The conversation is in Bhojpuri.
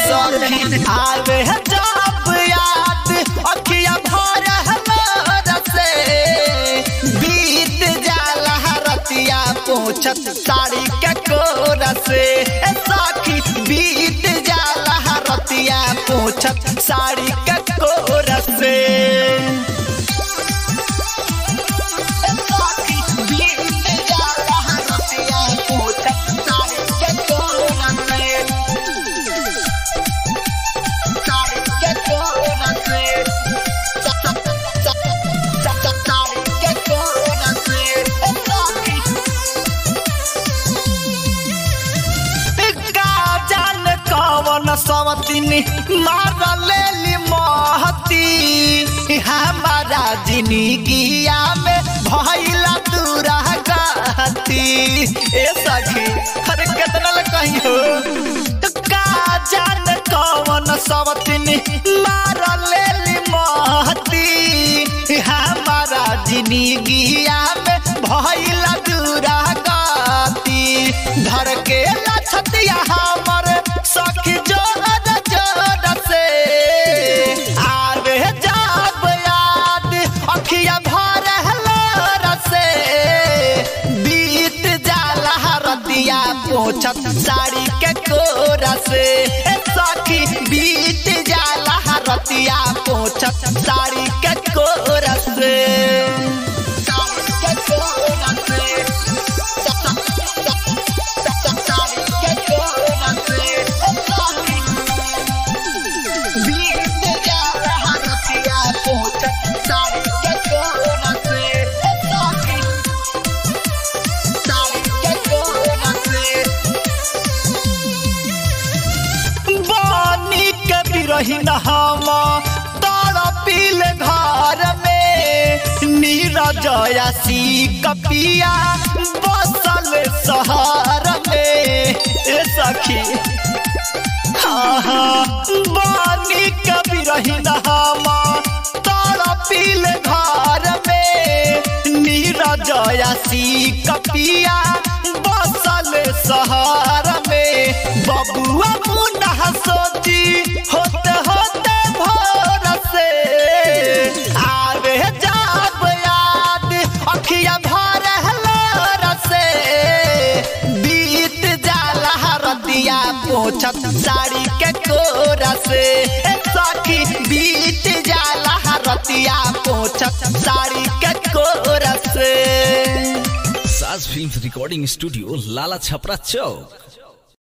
सखी आवे जब याद अखिया भर हमारा से बीत जाला रतिया पहुँचत साड़ी के कोरा से ए सखी बीत जाला रतिया पहुँचत साड़ी के कोरा से सवतिनी मार लेली महती हमारा जिंदगिया में भइला दूरा गती ए सखी अरे कितना ल कहियो तो का जान कौन सवतिनी मार लेली महती हमारा जिंदगिया में भइला दूरा गती धर के लछतिया हमर सखी जोर जोर से आवे जाब याद अखिया भर हलोर से बीत जाला रतिया पोछत साड़ी के कोरा से ए सखी बीत जाला रतिया पोछत साड़ी के कोरा से साड़ी के कोरा से रहीन हम तड़पिल घर में नीरजयासी कपिया बसल शहर में ए सखी बानी कभी रहीन हम तड़पिल घर में नीरजयासी कपिया बसल शहर में बबुआ मुन्ना सोची होते होते भोर से आवे जाब याद अखिया भर हलोर से बीत जाला रतिया पोछत साड़ी के कोरा से ए सखी बीत जाला रतिया पोछत साड़ी के कोरा से Saaj film recording studio Lala Chhapra चौक